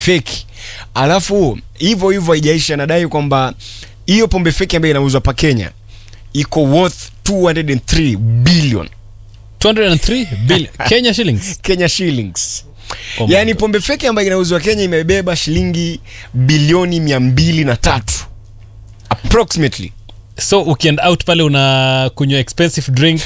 feki alafu hivyo hivyo haijaisha anadai kwamba hiyo pombe feki ambayo inauzwa pa kenya iko worth 203 billion 203 billion Kenya shillings. kenya shillings Oh my yaani God. pombe feki ambayo inauzwa kenya imebeba shilingi bilioni mia mbili na tatu approximately So ukienda out pale una kunywa expensive drink.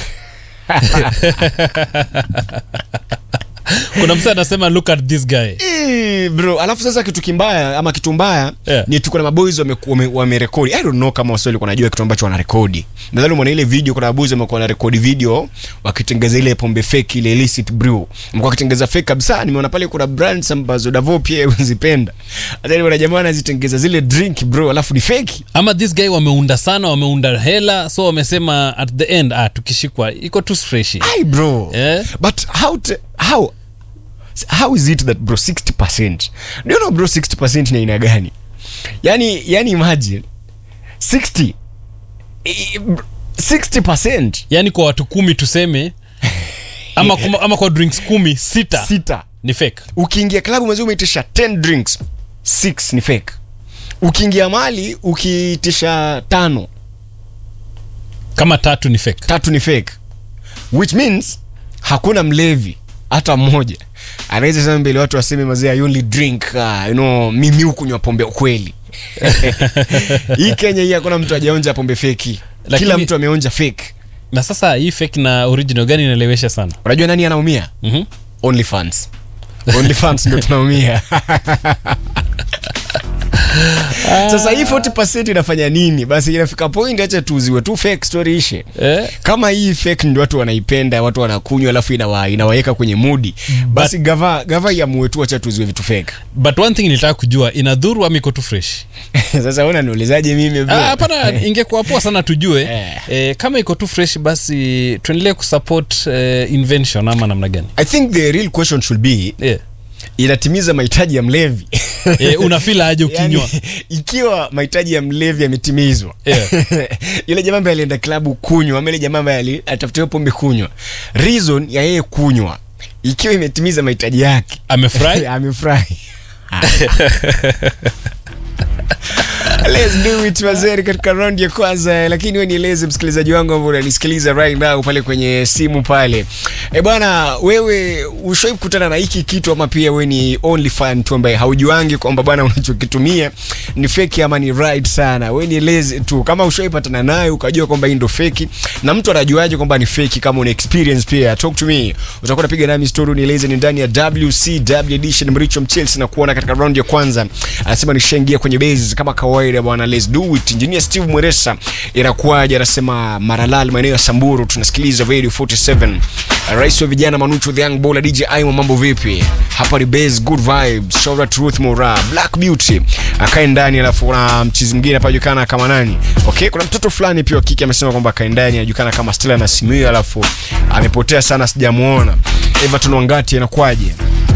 Kuna msee anasema look at this guy. Eh, bro alafu sasa kitu kimbaya ama kitu mbaya Yeah. ni tuko na maboys wameku- wame- wamerekodi i don't know kama waswahili wanajua kitu ambacho wanarekodi nadhani umeona ile video kuna maboys wamekuwa wanarekodi video wakitengeza ile pombe fake ile illicit brew mko wakitengeza fake kabisa nimeona pale kuna brands ambazo davo pia uzipenda hata kuna jamaa anazitengeza zile drink bro alafu ni fake Ama this guy wameunda sana, wameunda hela, so wamesema at the end ah, tukishikwa iko tu fresh. ai bro Eh? but how to, how how is it that bro 60% do you know bro 60% ni aina gani yani yani imagine 60 I- bro, 60% Yaani kwa watu kumi tuseme ama, kuma, ama kwa drinks kumi sita sita ni fake. ukiingia klabu mwezi umeitisha 10 drinks 6 ni fake ukiingia mali ukiitisha tano Kama tatu ni fake. tatu ni fake which means hakuna mlevi hata mmoja anaweza sema mbele watu waseme mazee I only drink uh, you know, mimi hukunywa pombe ukweli hii kenya hii hakuna mtu ajaonja pombe feki Lakini- kila mtu ameonja fake Na sasa hii fake na original gani inaelewesha sana? unajua nani anaumia Mhm. only fans only fans ndio tunaumia sasa hii 40 inafanya nini basi inafika point acha tuuziwe tu fake story ishe Eh? kama hii fake ndio watu wanaipenda watu wanakunywa alafu inawa, inawaweka kwenye mudi basi gava gava iamue tu acha tuziwe vitu fake But one thing nilitaka kujua inadhuru ama iko tu fresh? sasa ona niulizaje mimi bro? Ah, hapana ingekuwa poa sana tujue Eh. eh, kama iko tu fresh basi tuendelee kusupport eh, invention ama namna gani i think the real question should be eh. inatimiza mahitaji ya mlevi eh, unafila aje ukinywa yani, ikiwa mahitaji ya mlevi yametimizwa Yeah. yule jamaa ambaye alienda klabu kunywa ama ile jamaa ambaye ali- atafutiwa pombe kunywa reason ya yeye kunywa ikiwa imetimiza mahitaji yake amefurahi amefurahi Let's do it wazeri katika round ya kwanza lakini we nieleze msikilizaji wangu ambao unanisikiliza right now pale kwenye simu pale e bwana wewe ushawai kukutana na hiki kitu ama pia we ni only fan tu ambaye haujuangi kwamba bwana unachokitumia ni feki ama ni right sana we nieleze tu kama ushawai patana nayo ukajua kwamba hii ndo feki na mtu anajuaje kwamba ni feki kama una experience pia talk to me utakuwa napiga nami story nieleze ni ndani ya WCW edition Mricho Mchelsea na kuona katika round ya kwanza anasema nishaingia kwenye base kama kawaida bwana let's do it engineer Steve Mweresa inakuwaje anasema Maralal maeneo ya Samburu tunasikiliza Radio 47 rais wa vijana Manucho the young baller DJ Aimo mambo vipi hapa ni base good vibes shout out to Ruth Mora Black Beauty akae ndani alafu kuna mchizi mwingine hapa julikana kama nani okay kuna mtoto fulani pia wa kike amesema kwamba akae ndani anajulikana kama Stella na Simio alafu amepotea sana sijamuona Everton Wangati inakuwaje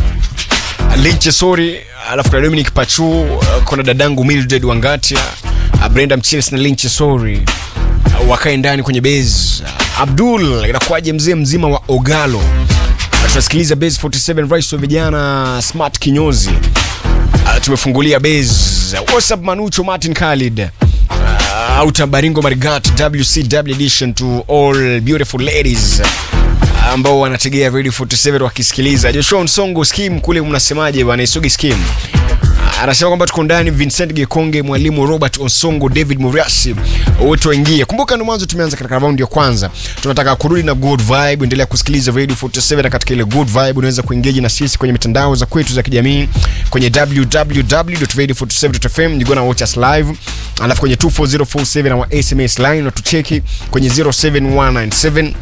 Linche Sori, alafu kuna Dominic Pachu, uh, kuna dadangu Mildred Wangatia, uh, Brenda Mchiles na Linche Sori uh, wakae ndani kwenye base. Uh, Abdul, inakuwaje mzee mzima wa Ogalo? Uh, tunasikiliza base 47 rais wa vijana Smart Kinyozi. Uh, tumefungulia base. Uh, What's up Manucho Martin Khalid? Uh, Auta Baringo Marigat WCW edition to all beautiful ladies ambao wanategea Radio 47 wakisikiliza. Joshua Nsongo skim kule mnasemaje bwana Isugi skim? Anasema kwamba tuko ndani Vincent Gekonge, mwalimu Robert Onsongo, David Muriasi, wote waingie. Kumbuka ndo mwanzo tumeanza katika raundi ya kwanza. Tunataka kurudi na good vibe, endelea kusikiliza Radio 47 na katika ile good vibe unaweza kuengage na sisi kwenye mitandao za kwetu za kijamii kwenye www.radio47.fm you gonna watch us live. Alafu kwenye 24047 our SMS line na tucheki kwenye 07197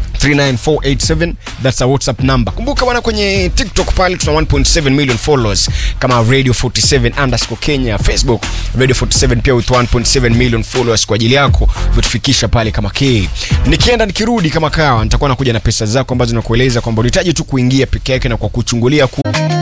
39487 that's a whatsapp number kumbuka bwana kwenye tiktok pale tuna 1.7 million followers kama radio 47 underscore kenya facebook radio 47 pia with 1.7 million followers kwa ajili yako umetufikisha pale kama k nikienda nikirudi kama kawa nitakuwa nakuja na pesa zako ambazo nakueleza kwamba unahitaji tu kuingia peke yake na kwa kuchungulia ku